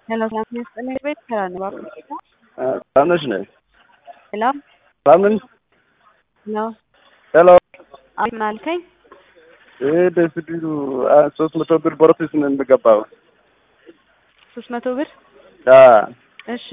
ሄሎ ሰላም ይስጥልኝ ቤት ስራ ነው እባክህ ሰላም ነሽ ነይ ሄሎ ሰላም ነኝ ሄሎ ሄሎ አይ ምን አልከኝ ይሄ ደስቢሉ ሶስት መቶ ብር ቦረቲስ ነው የሚገባው ሶስት መቶ ብር አ እሺ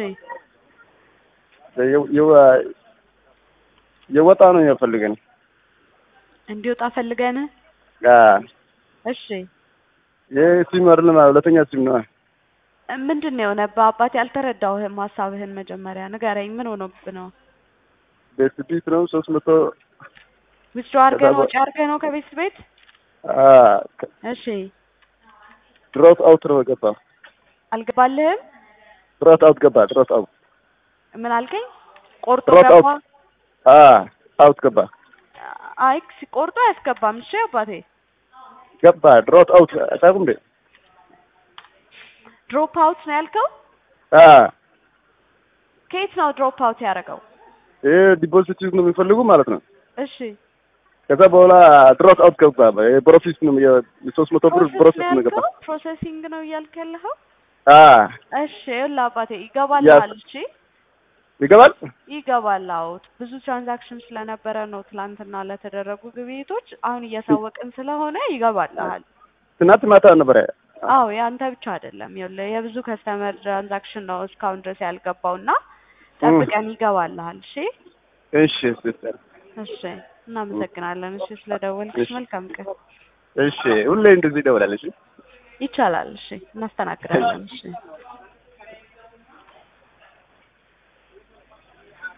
የው- የው- የወጣ ነው የፈልገን እንዲወጣ ፈልገን አ እሺ ይሄ ሲም አይደለም ሁለተኛ ሲም ነው ምንድን ነው የሆነብህ አባቴ አልተረዳሁህም ሀሳብህን መጀመሪያ ንገረኝ ምን ሆኖብህ ነው ደስቢት ነው ሶስት መቶ ዊዝድሮ አድርገህ ነው ከዛ በ- ወጪ አድርገህ ነው ከቤት ቤት አ እሺ ድሮት አውት ነው ገባ አልገባልህም ድሮት አውት ገባ ድሮት አውት ምን አልከኝ ቆርጦ ድሮት ገባ አውት አ አውት ገባ አይ ሲቆርጦ አያስገባም እሺ አባቴ ገባ ድሮት አውት አታውቁም እንዴ ድሮፕ አውት ነው ያልከው አ ከየት ነው ድሮፕ አውት ያደረገው ይሄ ዲፖዚት ነው የሚፈልጉ ማለት ነው እሺ ከዛ በኋላ ድሮት አውት ገባ በፕሮፊስ ነው የሶስት መቶ ብር ፕሮሰስ ፕሮሰስ ነው ነው ገባ ያልከው ፕሮሰሲንግ ነው እያልክ ያለኸው አ እሺ ይኸውልህ አባቴ ይገባልሃል እሺ ይገባል ይገባል አዎ ብዙ ትራንዛክሽን ስለነበረ ነው ትላንትና ለተደረጉ ግብይቶች አሁን እያሳወቅን ስለሆነ ይገባልሃል ትናንት ማታ ነበረ አዎ ያንተ ብቻ አይደለም ይኸውልህ የብዙ ከስተመር ትራንዛክሽን ነው እስካሁን ድረስ ያልገባው እና ጠብቀን ይገባልሃል እሺ እሺ ሲስተር እሺ እናመሰግናለን እሺ ስለደወልክሽ እሺ። መልካም ቀን እሺ ሁሌ እንደዚህ ይደውላለች ይቻላል እሺ እናስተናግዳለን እሺ